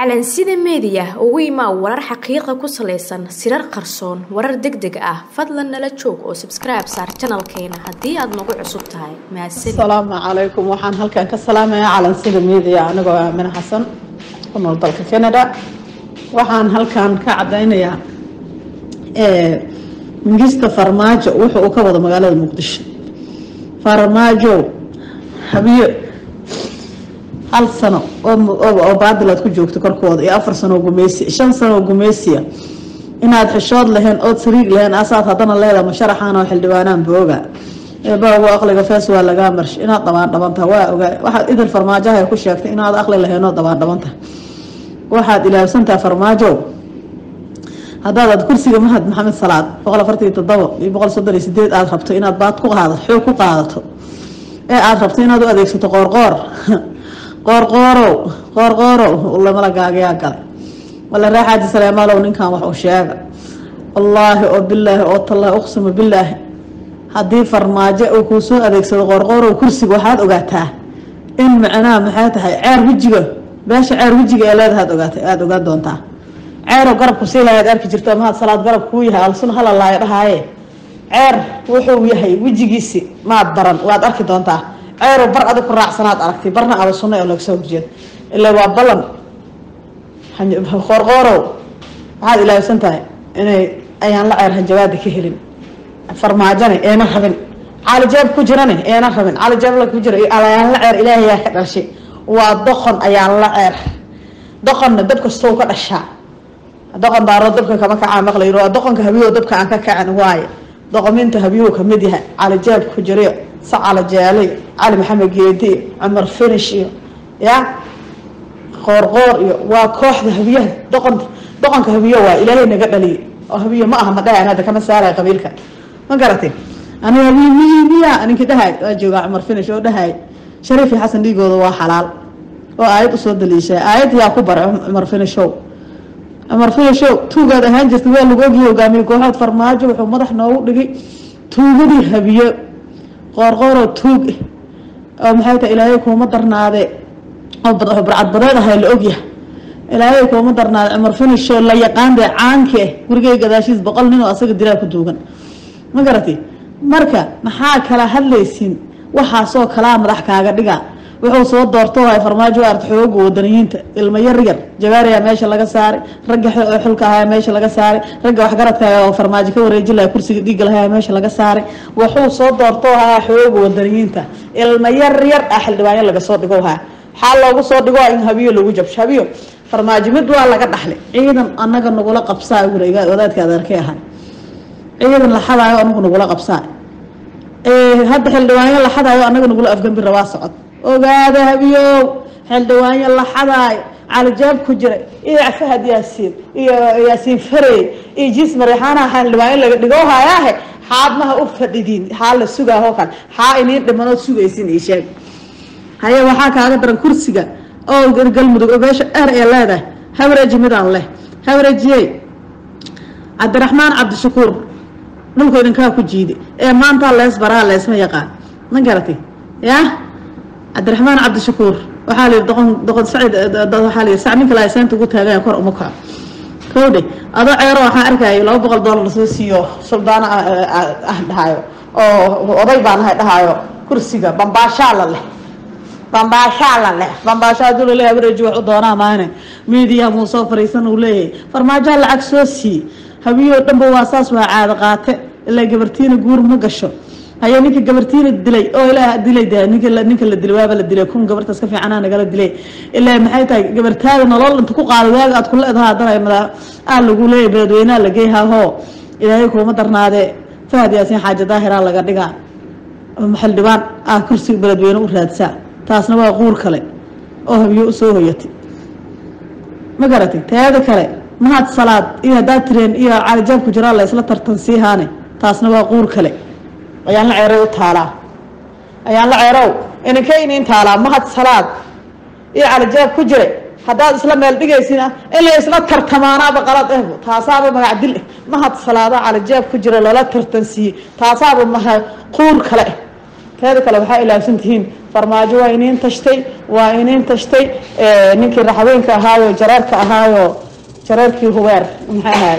calansida meediya ugu imaa warar xaqiiqa ku salaysan sirar qarsoon warar deg deg ah fadlan nala joog oo sabskribe saar janalkeena haddii aad nagu cusub tahay mahadsanid asalaamu calaykum waxaan halkan ka salaamayaa calansida media anigoo aamine xasan ku nool dalka canada waxaan halkan ka cadaynayaa mingista farmaajo wuxu uu ka wado magaalada muqdisho farmaajo habiyo hal sano oo baadil aad ku joogto korkooda iyo afar sano oo gumeysi shan sano oo gumeysiya inaad xishood lahayn ood sariig lahayn asaad haddana leeda masharaxaan oo xildhibaanaan booga eebaagu aqliga fees waa lagaa marsh inaad dabaan dhabantaha waa ogaa waxaad idil farmaajoha ku sheegtay inaad aqli lahayn oo dabaan dhabantaha waxaad ilaabsantaha farmaajo haddaad kursiga mahad maxamed salaad boqol afartan iyo todobo iyo boqol soddon iyo sideed aada rabto inaad baad ku qaadato xoog ku qaadato ee aada rabto inaad u adeegsato qoorqoor qoorqoorow qoorqoorow lamala gaagayaa galay wala ree xaaji saleemaalow ninkan wax uu sheega wallaahi oo bilaahi oo tallaahi uqsimu bilaahi haddii farmaajo uu kuu soo adeegsado qoorqoorow kursiga waxaad ogaataa in macnaha maxay tahay ceer wejiga beesha ceer wejiga ee leedahaad ogaata aada ogaan doontaa ceerow garabku sii lahayd arki jirto mahad salaad garab kuu yahay alsun halalaayo dhahaaye ceer wuxuu yahay wejigiisi maad baran waad arki doontaa ceerow bar adig ku raacsanaad aragtay barna aba sunna oo laga soo horjeed ilaa waa ballan qoorqoorow waxaad ilaabsan tahay inay ayaan la ceer hanjabaada ka helin farmaajone eena rabin caalijeeb ku jirane eena rabin caalijeebla ku jira ayaan la ceer ilaahayaa ka dhashay waa doqon ayaan la ceer doqonna dab kastow ka dhashaa doqon daaro dabka kama kacaa maqlayro waa doqonka habiyo dabka aan ka kacan waaye doqominta habiyuhu kamid yahay calijeeb ku jiriyo sacala jeelay cali maxamed geedi cumar finish iyo ya qoorqoor iyo waa kooxda habiyaha doqon doqonka habiyo waa ilaahay naga dhaliyay oo habiyo ma aha ma dhahayan hadda kama saaraya qabiilka ma garatay aniga habiyo miyi miya ninkii dhahay waa joogaa cumar finish oo dhahay shariif iyo xasan dhiigooda waa xalaal oo aayad usoo daliishay aayad yaa ku baray cumar finishow cumar finishow tuugaad ahaan jirta waa lagu ogiyay hogaamiye kooxood farmaajo wuxuu madax noogu dhigay tuugadii habiyo qoorqooroo tuug oo maxay tahay ilaahay kuuma darnaade oo barcadbadeed ahay la ogyahay ilaahay kuuma darnaade cumar finisho la yaqaan dee caanke gurigay gadaashiis boqol nin oo asaga dilaa ku duugan ma garati marka maxaa kala hadlaysin waxaasoo kalaa madax kaaga dhiga wuxuu soo doorto hay farmaajo arta xooga wadaniyiinta ilmo yar yar jabaariyaa meesha laga saaray ragga xulka ahaa meesha laga saaray ragga waxgaradka oo farmaajo ka wareeji laha kursiga dhiiga lahaa meesha laga saaray wuxuu soo doorto haa xooga wadaniyiinta ilmo yar yar ah xildhibaanyo laga soo dhigo haa xaa loogu soo dhigo in habiyo lagu jabsho habiyo farmaajo mid waa laga dhaxlay ciidan anaga nagula qabsaa wadaadka adeerkay ahaa ciidan la xadaayo anagu nagula qabsaa hadda xildhibaanyo la xadaayo anaga nagula afgambi rabaa socod ogaada habiyow xildhibaanyo la xadaayo calijaab ku jiray iyo fahad yaasiin iyo yaasiin farey iyo jiis mareexaanaha xildhibaanyo laga dhigo hayaahe xaadmaha u fadhidiin xaa la sugaahoo kale xaa iniin dhimanood sugaysin ii sheeg haye waxaa kaaga daran kursiga oo galmudug oo beesha dheer ee leedahay hawareeji midaan leh hawareejiyey cabdiraxmaan cabdishakuur dhulka idinkaa ku jiiday ee maantaa lees baraa leesma yaqaan ma garatay yah cabdiraxmaan cabdishakuur waxaa la yidhi doqon doqon sacid waxaa la yidhi sac ninka laasaanta ugu taaganya kor uma kaco kowdhe adoo ceero waxaan arkaayo laba boqol dollar soo siiyo suldaana ah dhahaayo oo oday baan ahay dhahaayo kursiga bambaashaa la leh bambaashaa la leh bambaashaa haduu laleeyahay habareeji wax u doonaa maane miidiya muu soo fariisan uu leeyahay farmaajoha lacag soo sii habiyoo dhanba waa saas waa caado qaate ilaa gabartiina guur ma gasho haye ninka gabartiina dilay oo ilaa dilay de ninka ninka la dilay waaba la dilay kun gabartaas ka fiicanaa nagala dilay ilaa maxay tahay gabartaada nolol inta ku qaada waaga aad ku leedaha haddana madaa aa lagu leeyahay beledweynaha la geeyhahoo ilaahay kuuma darnaade fahad yaasiin xaaja daahiraa laga dhigaa xildhibaan ah kursiga beledweyne u raadsaa taasna waa quur kale oo habiyo usoo hoyatay ma garatay teeda kale mahad salaad iyo haddaad tireen iyo calijaab ku jiraa la isla tartan siihaane taasna waa quur kale ayaan la ceerow u taalaa ayaan la ceerow ininka iniin taalaa mahad salaad iyo calijaab ku jiray haddaad isla meel dhigaysina in la isla tartamaanaaba qalad ehbo taasaaba magac dil eh mahad salaada calijaab ku jira lala tartan siiyey taasaaba maha quur kale eh teeda kale waxaa ilaabsan tihiin farmaajo waa iniin tashtay waa iniin tashtay ninkii raxweenka ahaayo jareerka ahaayo jareerkii hubeer maxay ahaay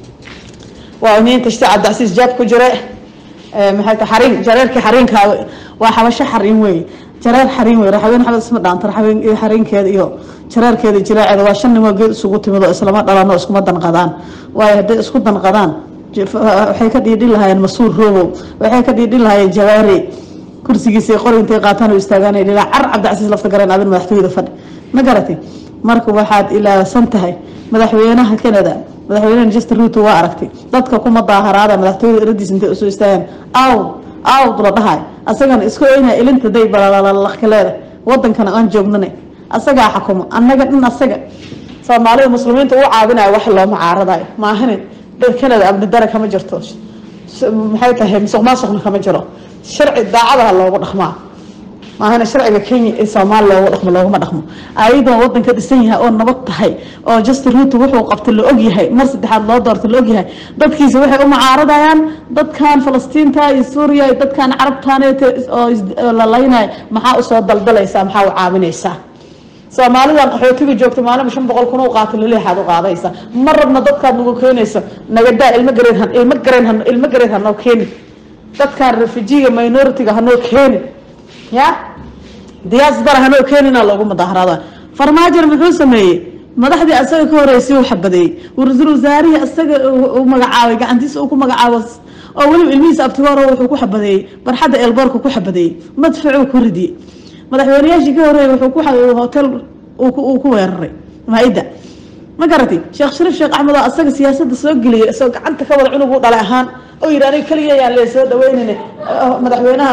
waa iniin tashtay cabdicasiis jaab ku jire maxay ta xariin jareerkii xariinka waa xabasho xariin weeye jareer xariin wey raxween xabad isma dhaanta raxween iyo xariinkeeda iyo jareerkeeda jiraaceeda waa shan nimoo geed isugu timid oo islama dhalano iskuma danqadaan waayo hadday isku danqadaan waxay ka dhiidhin lahaayeen masuur roobow waxay ka dhiidhin lahaayeen jawaari kursigiisa qori intay qaataan oo istaagaan dhilaa car cabdicasiis lafta gareen adin madaxtooyada fadhi ma garatay marka waxaad ilaabsan tahay madaxweynaha canada madaxweynaha justin ruto waa aragtay dadka kuma daaharaada madaxtooyada eradiis intay usoo istaagaan aw awd la dhahay asagana isku oynaa ilinta day balalakaleeda wadankana aan joognana asagaa xakuma annaga dhin asaga soomaalida muslimiinta u caabinayo wax looma caaradayo maahane canada abni dare kama jirto maxay tahay musuq maasuqna kama jiro sharci daacadaha loogu dhaqmaa maahana sharciga kenya ee soomaaliya loogu dhaqmo looguma dhaqmo ayadoo wadanka dhisan yahay oo nabad tahay oo justin ruto wuxuu qabta la ogyahay mar saddexaad loo doorta la ogyahay dadkiisa waxay u mucaaradayaan dadkan falastiinta iyo suuriya iyo dadkan carabtaneet oo la laynaya maxaa usoo daldalaysaa maxaa u caawinaysaa soomaalidan qaxootiga joogta maalinba shan boqol kun u qaata laleexaad u qaadaysa ma rabna dadkaad nagu keenaysa nagadaa ilmo gareed ilmo gareen ilmo gareed hanoo keeni dadkan refujiga minoritiga hanoo keeni ya diyaasdara hanoo keenina loogu mudaaharaada farmaajon muxuu sameeyey madaxdii asaga ka horeysay u xabadeeyey ra-iisul wasaarihii asaga u magacaabay gacantiisa uu ku magacaabo oo weliba ilmihiisa abtigooro wuxuu ku xabadeeyey barxadda eelboorka ku xabadeeyey madfacuu ku ridiyey madaxweynayaashii ka horeeyay wuxuu ku hotel uu ku weeraray maa-ida ma garatay sheekh shariif sheekh axmed oo asaga siyaasada soo geliyay isagoo gacanta ka wada cunug u dhalay ahaan oo yidhi aniga keliya yaan lee soo dhaweynayna madaxweynaha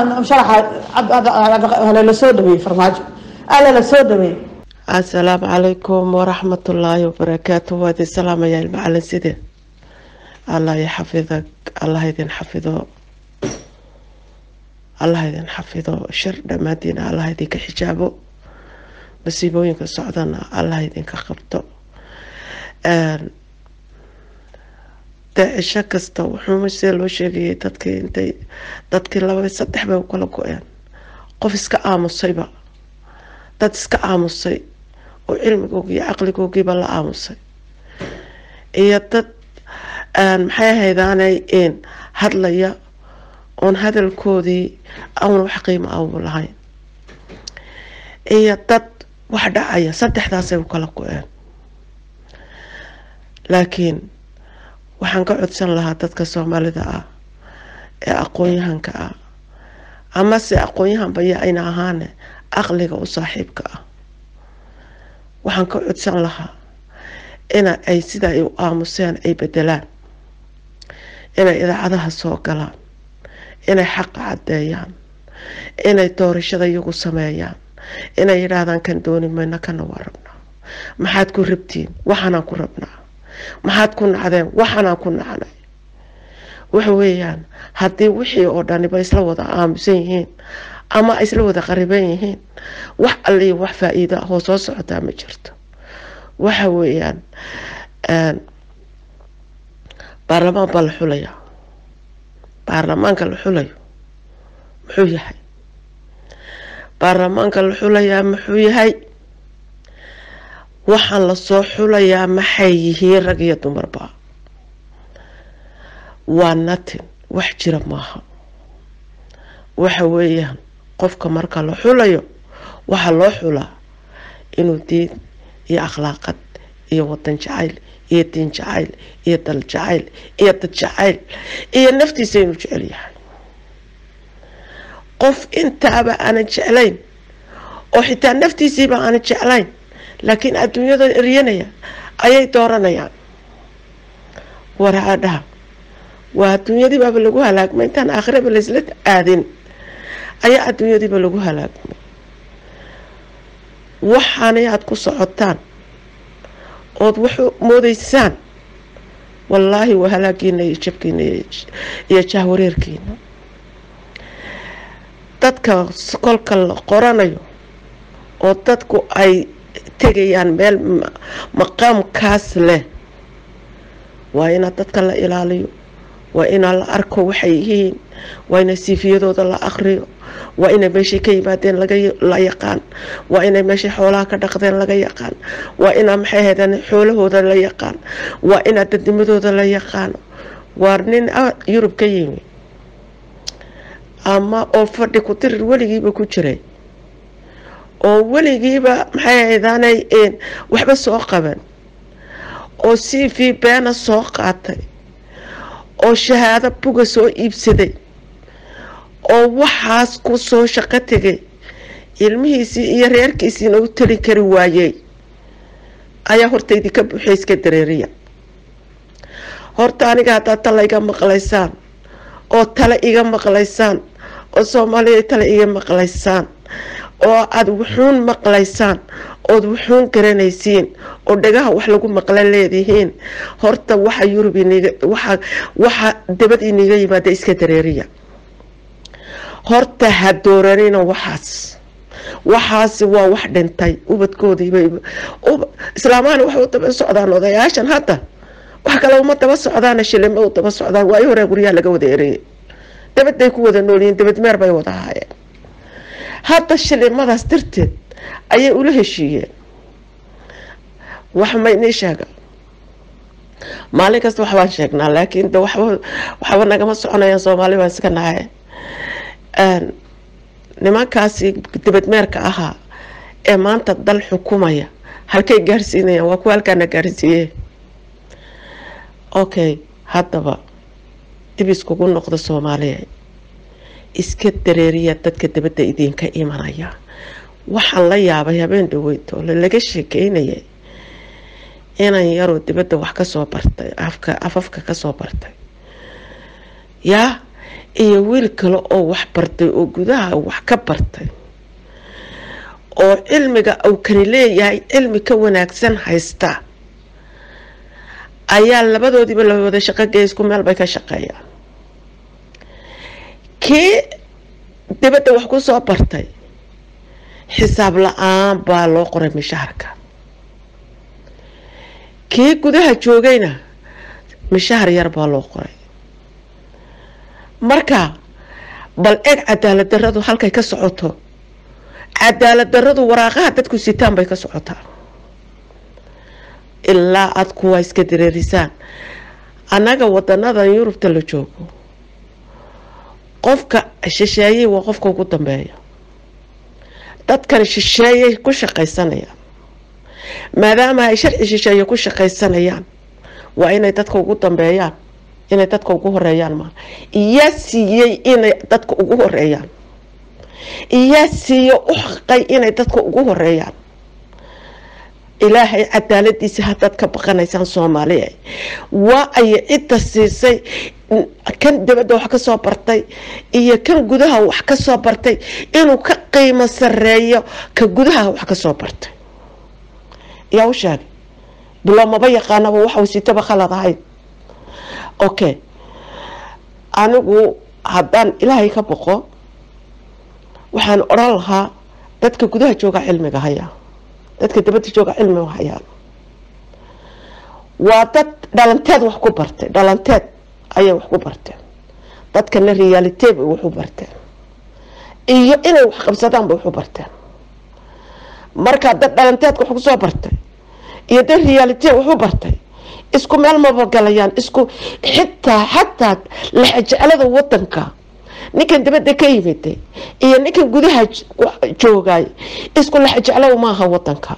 sharaxa la soo dhaweeyey farmaajo ala la soo dhaweeyey asalaamu calaykum waraxmatullaahi wabarakaatu waa idin salaamayaa ilmacalin side allah i xafida allah idin xafido allah idin xafido shir dhammaantiina allah idinka xijaabo masiibooyinka socdana allah idinka qabto dee cisho kasta wuxuu sida loo sheegayay dadkii intay dadkii laba saddex bay ukala go-een qof iska aamusayba dad iska aamusay oo cilmigoogi iyo caqligoogiiba la aamusay iyo dad maxay ahaydaanay hadlaya oon hadalkoodii aan wax qiimo abu lahayn iyo dad wax dhacaya saddexdaasay u kala go-een laakiin waxaan ka codsan lahaa dadka soomaalida ah ee aqoon-yahanka ah amase aqoon-yahanba ya ayna ahaane aqliga u saaxiibka ah waxaan ka codsan lahaa ina ay sida ay u aamuseen ay bedelaan inay idaacadaha soo galaan inay xaqa caddeeyaan inay doorashada iyagu sameeyaan inay yidhaahdaan kan dooni mayno kana waa rabnaa maxaad ku rabtiin waxaanaan ku rabnaa maxaad ku nacdeen waxaanaan ku nacnay waxa weeyaan haddii wixii oo dhaniba isla wada aamusan yihiin ama isla wada qariban yihiin wax alliyo wax faa-iido ah oo soo socotaa ma jirto waxa weeyaan baarlamaan baa la xulayaa baarlamaanka la xulayo muxuu yahay baarlamaanka la xulayaa muxuu yahay waxaan lasoo xulayaa maxay yihiin rag iyo dumarba waa natin wax jira maaha waxa weeyaan qofka marka la xulayo waxaa loo xulaa inuu diin iyo akhlaaqad iyo wadan jacayl iyo diin jacayl iyo dal jacayl iyo dad jacayl iyo naftiisa inuu jecel yahay qof intaaba aanan jeclayn oo xitaa naftiisiiba aanan jeclayn laakiin adduunyada eryanaya ayay dooranayaan waraadhaha waa adduunyadiibaaba lagu halaagmay intaan aakhiraba laysla aadin ayaa adduunyadiiba lagu halaagmay waxaanay aada ku socotaan ood wax moodeysaan wallaahi waa halaagiina iyo jabkiina iyo jahwareerkiina dadka kolka la qoranayo oo dadku ay tegayaan meel maqaamkaas leh waa inaa dadka la ilaaliyo waa inaa la arko waxay yihiin waa ina siifiyadooda la aqriyo waa inay meeshay ka yimaadeen la yaqaan waa inay meeshay xoolaha ka dhaqdeen laga yaqaan waa inaa maxay haydaan xoolahooda la yaqaan waa inaa dadnimadooda la yaqaano waa nin yurub ka yimi ama oo fadhi ku tirir weligiiba ku jiray oo weligiiba maxay haydaanay waxba soo qaban oo c v beena soo qaatay oo shahaado buga soo iibsaday oo waxaas ku soo shaqo tegay ilmihiisii iyo reerkiisiina u tali kari waayey ayaa horta idinka buuxay iska dareeriya horta aniga haddaad tala iga maqlaysaan oo tale iga maqlaysaan oo soomaaliya tale iga maqlaysaan oo aada wuxuun maqlaysaan ood wuxuun garanaysiin oo dhagaha wax lagu maqla leedihiin horta waxa yurub waxa waxa dabad iniga yimaada iska dareeriya horta ha dooranina waxaas waxaasi waa wax dhintay ubadkoodiiba islaamahana waxay u daba socdaan odayaashan hadda wax kale uma daba socdaana shilima u daba socdaan waayo horaa guryaha laga wada ereyay dabadday ku wada noolyihiin dabad meer bay wada ahaayeen hadda shilimadaas darteed ayay ula heshiiyeen wax ma inii sheega maalin kasta waxbaan sheegnaa laakiin de waxba waxba nagama soconayaan soomaali baan iska nahay nimankaasi dabadmeerka ahaa ee maanta dal xukumaya halkay gaarsiinayaan waa kuwa halkaana gaarsiiye okay haddaba dib iskugu noqda soomaaliya iska dareeriya dadka dabadda idinka imanaya waxaan la yaabay habeen dhaweytoole laga sheekeynayay inan yaroo dibadda wax kasoo bartay afka afafka kasoo bartay yaa iyo wiil kale oo wax bartay oo gudaha wax ka bartay oo cilmiga uu kani leeyahay cilmi ka wanaagsan haysta ayaa labadoodiiba la wada shaqogeya isku meel bay ka shaqeeyaan kii dibadda wax ku soo bartay xisaab la-aan baa loo qoray mishaharka kii gudaha joogayna mishahar yar baa loo qoray marka bal eg cadaalad daradu halkay ka socoto cadaalad daradu waraaqaha dadku sitaan bay ka socotaa ilaa aada kuwaa iska dareerisaan annaga wadanadan yurubta la joogo qofka shisheeyey waa qofka ugu dambeeya dadkan shisheeyay ku shaqaysanayaan maadaama ay sharci shisheeye ku shaqaysanayaan waa inay dadka ugu dambeeyaan inay dadka ugu horeeyaan maa iyaa siiyey inay dadka ugu horeeyaan iyaa siiye u xaqay inay dadka ugu horeeyaan ilaahay cadaaladiisa haddaad ka baqanaysaan soomaaliya waa ay cidda siisay kan dibadda wax ka soo bartay iyo kan gudaha wax ka soo bartay inuu ka qiimo sareeyo ka gudaha wax ka soo bartay yaa u sheegay bilo maba yaqaanaba waxau sitaba khalad ahayd okay anigu haddaan ilaahay ka boqo waxaan odhan lahaa dadka gudaha jooga cilmiga hayaa dadka dabadda jooga cilmiga hayaan waa dad dhalanteed wax ku bartay dhalanteed ayay wax ku barteen dadkana realite bay wax u barteen iyo inay wax qabsadaan bay wax u barteen markaa dad dhalanteedka wax kusoo bartay iyo dad realite wax u bartay isku meel mabagalayaan isku xitaa xataa laxajeclada wadanka ninkan dabadda ka yimiday iyo ninkan gudaha joogay isku laxajeclo maaha wadanka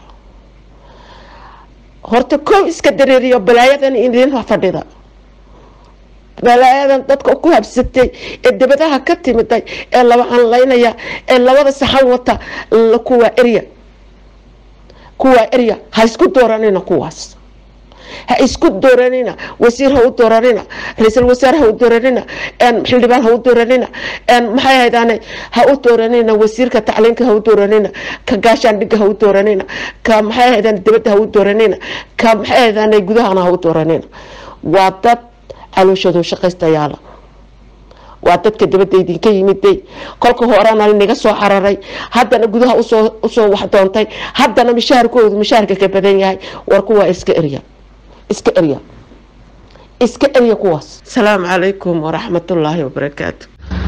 horta kow iska dareeriyo balaayadan idin fadhida balaayadan dadka ku habsatay ee dabadaha ka timiday ee laba anlaynaya ee labada saxan wata kuwaa erya kuwaa erya ha isku dooranina kuwaas ha isku dooranina wasiir ha u dooranina ra-iisul wasaare ha u dooranina xildhibaan ha u dooranina maxay haydaan ha u dooranina wasiirka tacliinka ha u dooranina ka gaashaandhiga ha u dooranina ka maxay haydaan dibadda ha u dooranina ka maxay haydaan gudahana ha u dooranina waa dad calooshadu shaqaystayaala waa dadka dabadda idinka yimiday kolka horena naga soo cararay haddana gudaha usoo usoo wax doontay haddana mishaharkoodu mishaharka ka badan yahay war kuwaa iska erya iska erya iska erya kuwaas asalaamu calaykum waraxmatullaahi wabarakaatu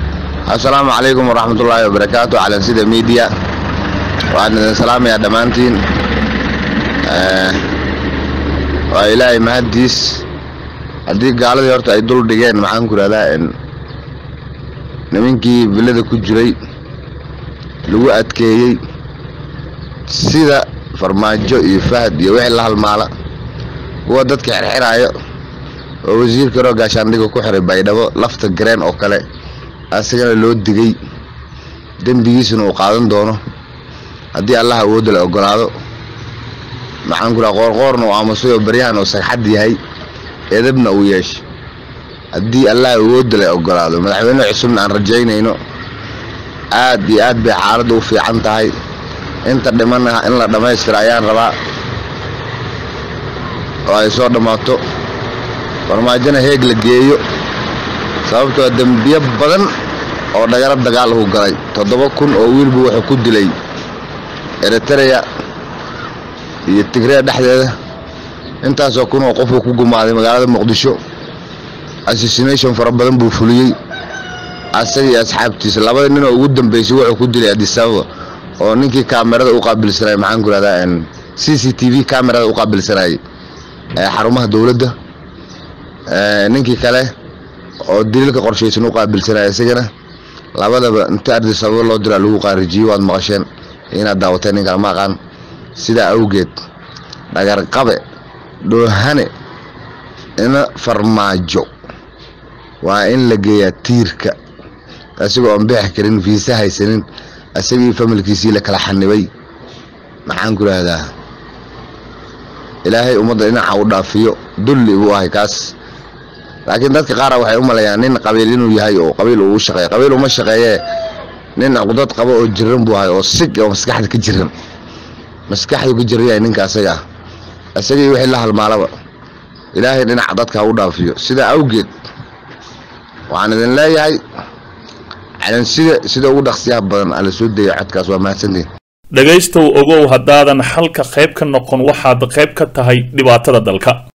assalaamu calaykum waraxmatullaahi wabarakaatu calansida media waxaan idin salaamayaa dhammaantiin waa ilaahay mahaddiis haddii gaaladii horta ay dul dhigeen maxaan ku ihahdaa nimankii villada ku jiray lagu adkeeyey sida farmaajo iyo fahad iyo wixii la halmaala kuwa dadka xirxiraayo oo wasiirka roo gaashaandhiga ku xiray baydhabo lafta gareen oo kale asagana loo digay dembigiisuna uu qaadan doono haddii allah awoodda la ogolaado maxaan ku dhaha qoorqoorna uu aamusay oo baryahan uu sagxad yahay edabna uu yeeshay haddii allah awoodda la ogolaado madaxweyne cusubna aan rajaynayno aad iyo aad bay xaaladda u fiican tahay inta dhimanna in la dhammaystira ayaan rabaa oo ay soo dhammaato farmaajona heeg la geeyo sababtoo dembiyo badan oo dhagaro dagaal uu galay toddoba kun oo wiilbu wuxuu ku dilay eritreya iyo tigreya dhexdeeda intaasoo kun oo qofuu ku gumaaday magaalada muqdisho assassination fara badan buu fuliyey asaga iyo asxaabtiisa labada nin oo ugu dambeysay wuxuu ku dilay adisababa oo ninkii kaamerada u qaabilsanayay maxaan ku ihahdaa c c t v kaamerada u qaabilsanayay ee xarumaha dowladda ninkii kale oo daliilka qorshaysan u qaabilsanaya isagana labadaba inta ardisababo loo diraa lagu qaarijiyo waad maqasheen inaad daawateen nin kale ma aqaan sidaa awgeed dhagarqabe dhoohane ina farmaajo waa in la geeyaa tiirka isagoo aan bixi karin fiisa haysanin isagii familkiisii la kala xanibay maxaan ku idhaahdaa ilaahay ummadda dhinaca u dhaafiyo dulli buu ahay kaas laakiin dadka qaara waxay u maleeyaan nin qabiil inuu yahay oo qabiil uu u shaqeeya qabiil uma shaqeeyee nin dad qabo oo jiran buu ahay oo sig oo maskaxda ka jiran maskaxdu ka jiran yahay ninka asaga ah isagii wixii la halmaalaba ilaahay dhinaca dadka ha u dhaafiyo sidaa awgeed waxaan idin leeyahay calansida sida ugu dhaqsiyaha badan ala soo daya codkaas waa mahadsantiin dhegaystow ogow haddaadan xalka qayb ka noqon waxaad qayb ka tahay dhibaatada dalka